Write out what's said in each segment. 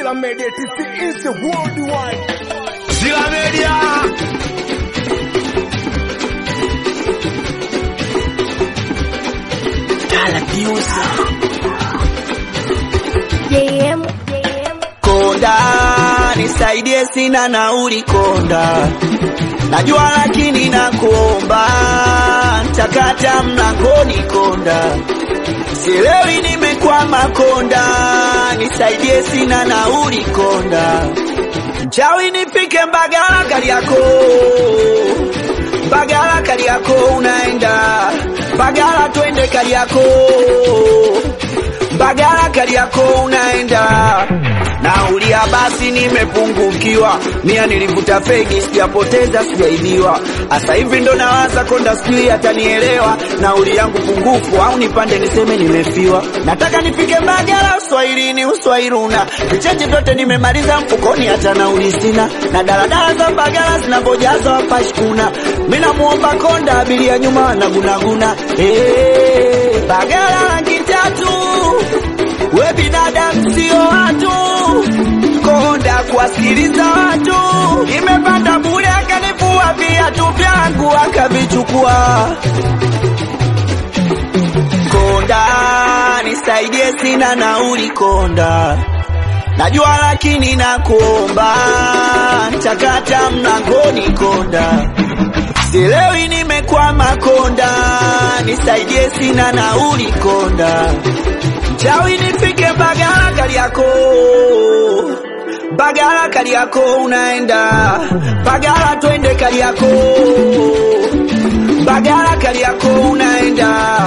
Zilla Media TC is the worldwide. Zilla Media. JM. Konda, nisaidie sina nauli konda, najua lakini nakuomba, takata mlangoni konda, sielewi nimekwama konda, nisaidie sina nauli konda, mchawi nifike Mbagala Kariako, Mbagala Kariako unaenda Mbagala, twende Kariako Mbagala Kariako unaenda naulia basi, nimepungukiwa mia, nilivuta fegi sijapoteza, sijaibiwa. Asa hivi ndo nawaza konda, sijui atanielewa nauli yangu pungufu, au nipande niseme nimefiwa. Nataka nifike Mbagala uswahilini, uswahiluna vicheche vyote nimemaliza mfukoni, hata nauli sina, na daladala za Mbagala zinavyojaza wapashkuna. Mimi namuomba konda, abiria nyuma wanagunaguna. Hey, Mbagala rangi tatu we binadamu sio watu, konda kuwasikiliza watu. Nimepanda bure, akanivua viatu vyangu akavichukua. Konda nisaidie, sina nauli konda, najua lakini nakuomba, takata mlangoni konda, sielewi nimekwama konda, nisaidie, sina nauli konda Chawi nifike Mbagala Kariako, Mbagala Kariako unaenda Mbagala, twende Kariako, Mbagala Kariako unaenda.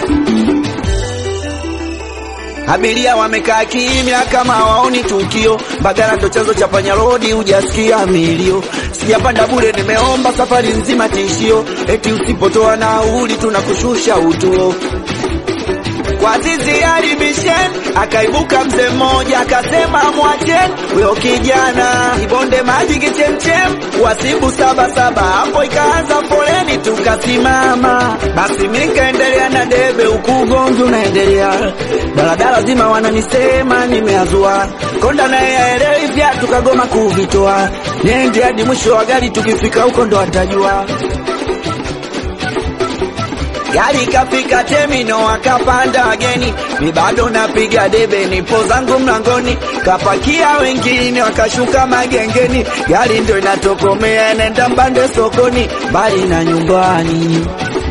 Abiria wamekaa kimya kama waoni tukio. Mbagala ndo chanzo cha panya rodi, hujasikia milio. Sijapanda bure, nimeomba safari nzima tishio, eti usipotoa nauli tunakushusha utuo kwa zizi alibishen, akaibuka mzee mmoja akasema, mwacheni huyo kijana ibonde maji kichemchem, wasibu saba saba. Hapo ikaanza foleni, tukasimama. Basi mimi nikaendelea na debe, huku ugomvi unaendelea, daladala zima wananisema nimeazua, konda naye aelewi vya, tukagoma kuvitoa, niende hadi mwisho wa gari, tukifika huko ndo atajua. Gari kafika temino, akapanda wageni, mi bado napiga debe, nipo zangu mlangoni, kapakia wengine wakashuka magengeni, gari ndo inatokomea inaenda Mbande sokoni, mbali na nyumbani.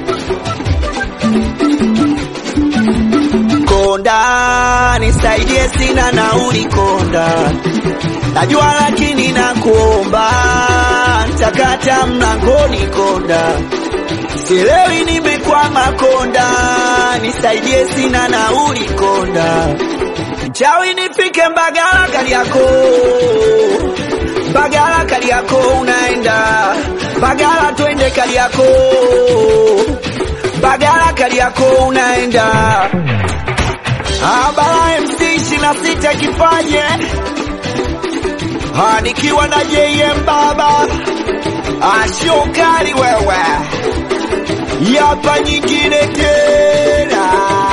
Konda nisaidie, sina nauli konda, najua lakini nakuomba, takata mlangoni konda Sielewi nimekwama konda, nisaidie sina nauli konda, mchawi nifike Mbagala Kariako, Mbagala Kariako unaenda Mbagala, twende Kariako, Mbagala Kariako unaenda Abara MC ishirini na sita kipaje Ha, nikiwa na JM baba ashokari wewe yapa nyingine tena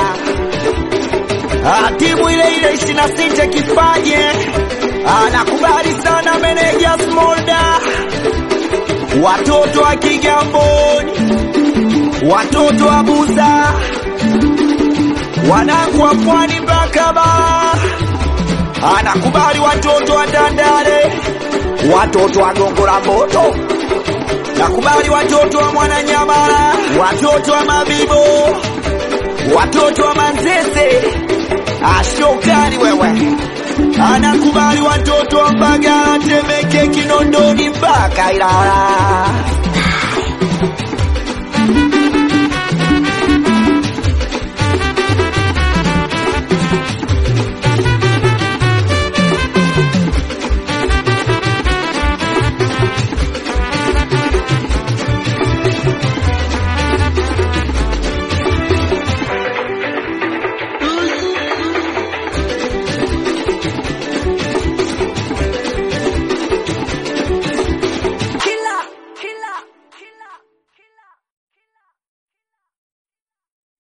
Ah, timu ile ile ishirini na sita kipaje anakubali sana meneja Smolda, watoto wa Kigamboni, watoto wa Buza, wanangu wa Pwani mpaka Bara, anakubali watoto wa Tandale, watoto wa Gongo la Mboto nakubali watoto wa Mwananyamala, watoto wa Mabibo, watoto wa Manzese, ashokani wewe, anakubali watoto wa Mbagala, Temeke, Kinondoni mpaka Ilala.